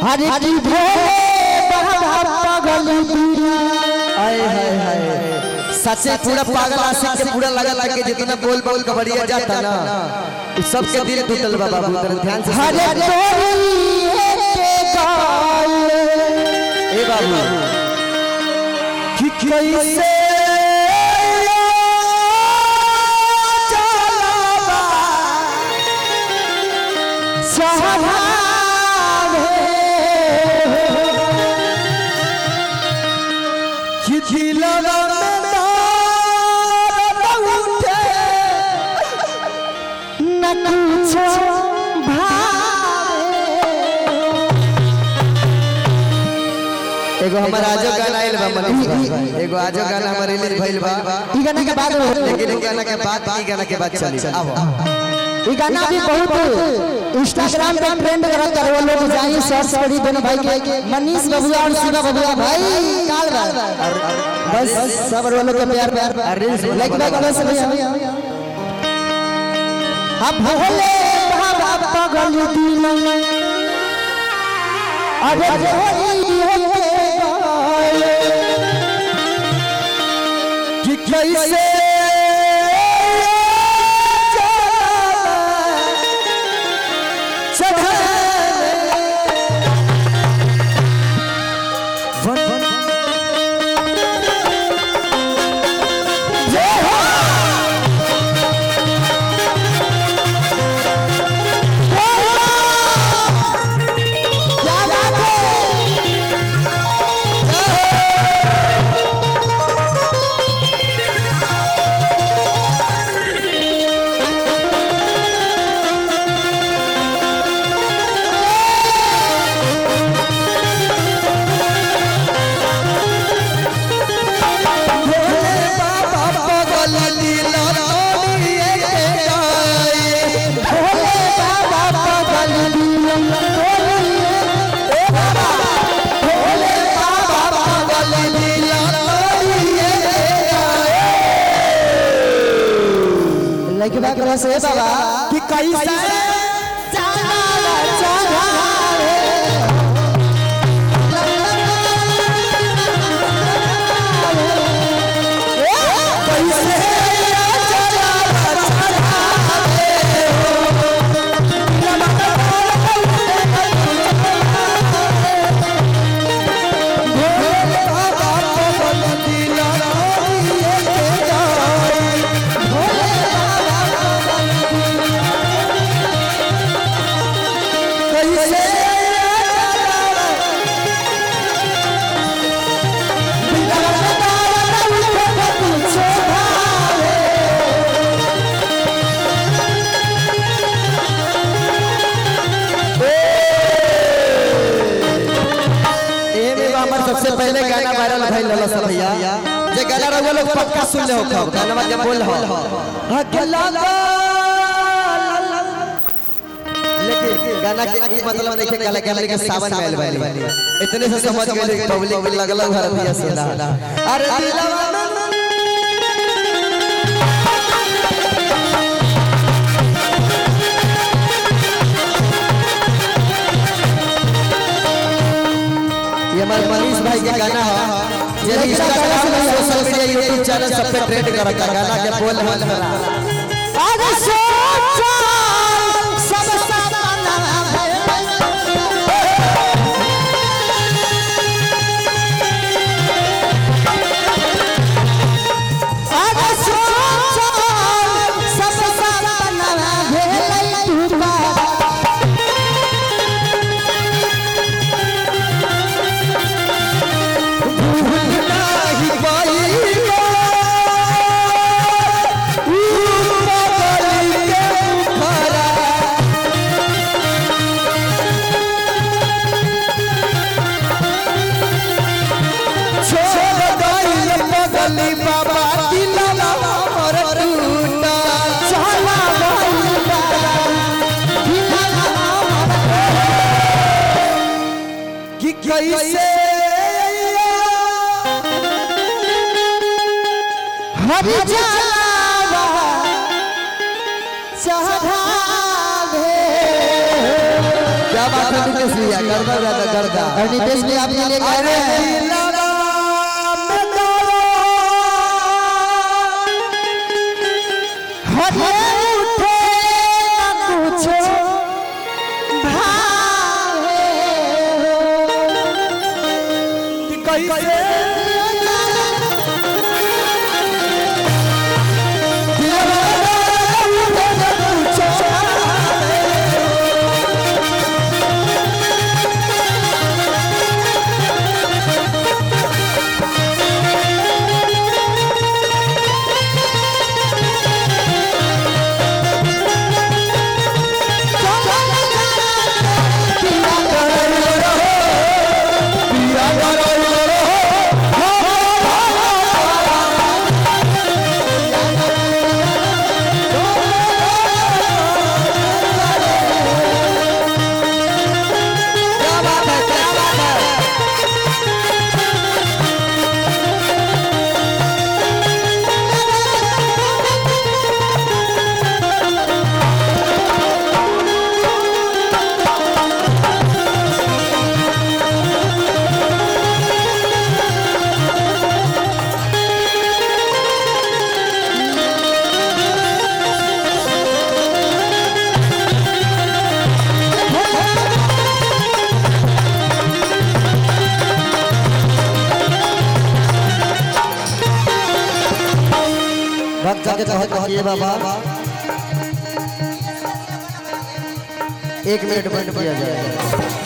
हरे की भोले बाबा पागल बिना हाय हाय हाय सच्चे पूरा पागल आशिक के पूरा लगा लगा के जितना बोल बोल कबड़िया जाता ना उस सबके दिल टूटल बा बाबू तेरे ध्यान से हरे सुन। तोरी के गाल ए बाबू कि कैसे चलावा सहारे कि दिलवा में दर्द उठे न कुछ भावे एगो हमारा आजो गाना आइल बा मनीष भाई एगो आजो गाना हमारे रिलीज भइल बा ई गाना के बाद लेकिन ई गाना के बाद ई गाना के बाद चली आओ ई गाना भी बहुत इंस्टाग्राम पे ट्रेंड करत है वो लोग जाई सर्च करी दोनों भाई के मनीष बबुआ और शिवा बबुआ भाई काल बा बस सब वो लोग के प्यार प्यार लाइक लाइक अलग से भैया अब भोले बाबा पागल दिल अरे होली होके गाए कि कैसे लड़के बात करा से बाबा कि कैसे चलावा चलावे कैसे एमे बा हमर सबसे पहले गाना वायरल भइल रहल सब भैया जे गाना रहुआ लोग पक्का सुन ले हो गाना जब बोल हो अकेला लेकिन गाना के ई मतलब नहीं के गाना गाना के सावन में आइल बानी इतने से समझ गए पब्लिक भी लगल घर भैया सुना अरे दिलवा में ये हमारे मनीष भाई के गाना है ये इंस्टाग्राम पे सोशल मीडिया यूट्यूब चैनल सब पे ट्रेंड करता गाना के बोल बोल बना अरे सोचा सब सपना अरे सोचा सब सपना भेलै टूटा नाही पाइलो ऊ बदल के भरा छोड़ गइल बगली बाबा दिलवा हमर टूटा चला गइल बाबा दिलवा कि कैसे हर जलावा चढ़ावे क्या क्या बात है नितेश भैया गर्दा गर्दा गर्दा और नितेश भी आपके लिए गा रहे हैं हरे उठे न कुछो भावे क्या बात है क्या बात है भक्त के कहत कहिए बाबा एक मिनट बंद किया जाए